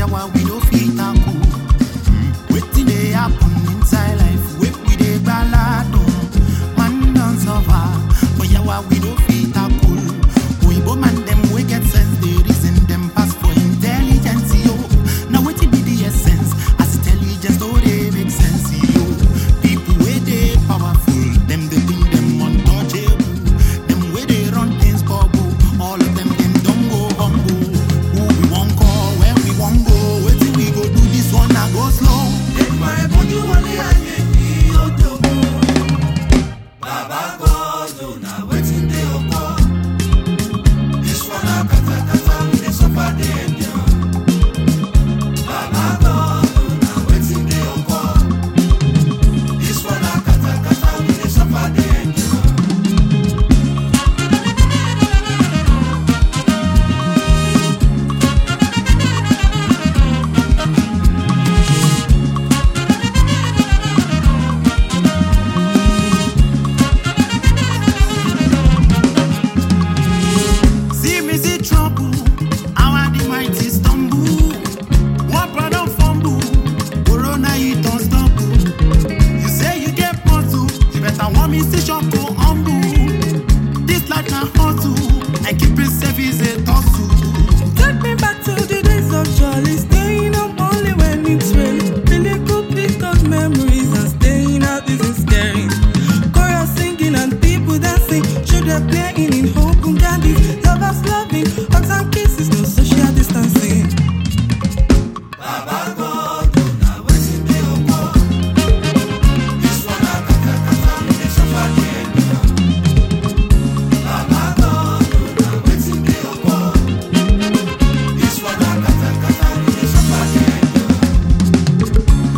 yawa we no fit tackle. Wetin dey happen inside life wey we dey gbaladun? Man don suffer, but yawa we no fit tackle. Oyinbo man dem wey get sense dey reason dem pass for intelligence yo. Na wetin be the essence? As intelligence no dey make sense yo. People wey dey powerful dem dey think dem untouchable. Dem wey dey run things bubble, all of them dem don go humble. Who we wan call when we wan go? Wetin we go do this one na go slow. Èdùmàrè bójú wọlé ayé ní òjòbó. Bàbá God, na wetin dey occur? This one na katakata we dey suffer dey endure. Bàbá God, na wetin dey occur? This one na katakata we dey suffer dey endure. See me see trouble, how are the mighty stumble? One brother fumble, Corona you don't stumble. You say you get puzzle, you better want me see shop go humble. This life na hustle, and keep it safe is a tussle. Take me back to the days of jolly, staying up only when it's raining. Really good pick up memories and staying out isn't scary. Chorus singing and people dancing, children playing in open candies, lovers loving, hugs and kisses, no social distancing. Bàbá God, na wetin dey occur? This one na katakata we dey suffer dey endure. Bàbá God, na wetin dey occur? This one na katakata we dey suffer dey endure.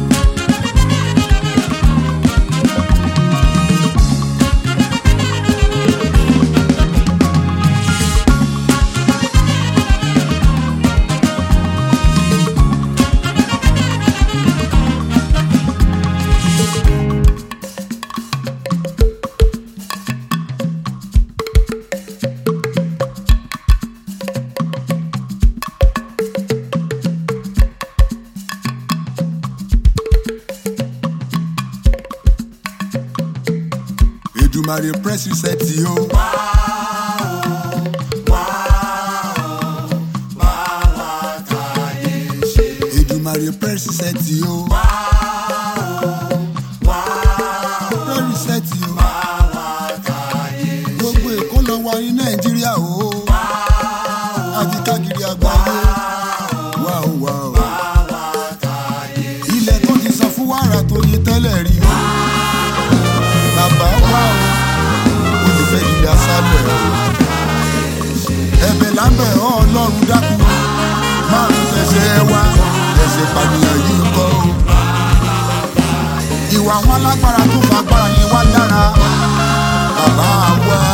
Èdùmàrè press reset o. Èdùmàrè press reset o. Press reset o. Gbogbo Èkó lọ wá ní Nàìjíríà o. Àti káàkiri àgbáyé. Wá o wá o. Ilẹ̀ tó ti sọ fún wàrà tó yí tẹ́lẹ̀ rí o. Bàbá wá o. Ó ti fẹ́ di asálẹ̀ o. Ẹ̀bẹ̀ lábẹ́ Ọlọ́run dákun. Márùn tẹ̀sẹ̀ wá. Ẹ̀sẹ̀ pànìyàn yìí kọ́ o. Ìwà àwọn alágbára tó fagbára yẹn wá dára. Bàbá wa